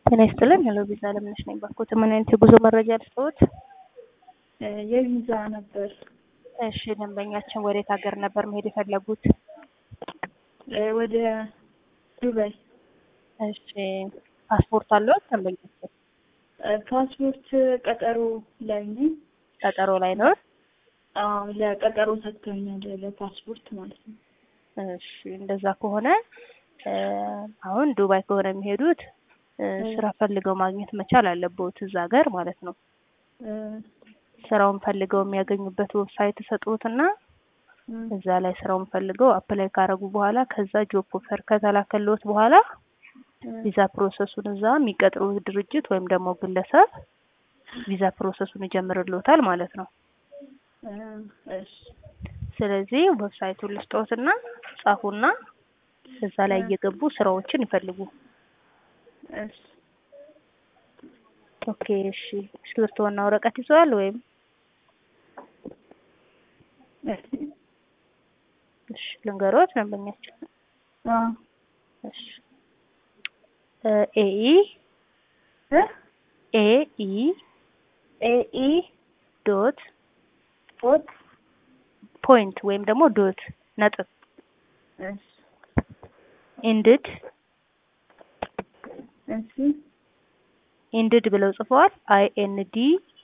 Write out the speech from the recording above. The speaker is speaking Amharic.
ጤና ይስጥልን። ሄሎ ቪዛ አለምነሽ ነኝ። ባኮት ምን አይነት የጉዞ መረጃ ልስጥዎት? የቪዛ ነበር። እሺ ደንበኛችን ወዴት ሀገር ነበር መሄድ የፈለጉት? ወደ ዱባይ። እሺ ፓስፖርት አለዎት? ደንበኛችን ፓስፖርት ቀጠሮ ላይ ነኝ። ቀጠሮ ላይ ነው? አዎ ለቀጠሮ ሰጥቶኛል፣ ለፓስፖርት ማለት ነው። እሺ እንደዛ ከሆነ አሁን ዱባይ ከሆነ የሚሄዱት ስራ ፈልገው ማግኘት መቻል አለብዎት እዛ ሀገር ማለት ነው። ስራውን ፈልገው የሚያገኙበት ዌብሳይት ሰጥዎትና እዛ ላይ ስራውን ፈልገው አፕላይ ካረጉ በኋላ ከዛ ጆብ ኦፈር ከተላከልዎት በኋላ ቪዛ ፕሮሰሱን እዛ የሚቀጥሩት ድርጅት ወይም ደግሞ ግለሰብ ቪዛ ፕሮሰሱን ይጀምርልዎታል ማለት ነው። ስለዚህ ዌብሳይቱን ልስጥዎትና ጻፉና እዛ ላይ እየገቡ ስራዎችን ይፈልጉ። ኦኬ እሺ። እስክሪብቶና ወረቀት ይዘዋል ወይም? እሺ ልንገሮት ደንበኛችን። እሺ ኤኢ ኤኢ ኤኢ ዶት ዶት ፖይንት ወይም ደግሞ ዶት ነጥብ ኢንድድ እሺ ኢንድድ ብለው ጽፈዋል። አይ ኤን ዲ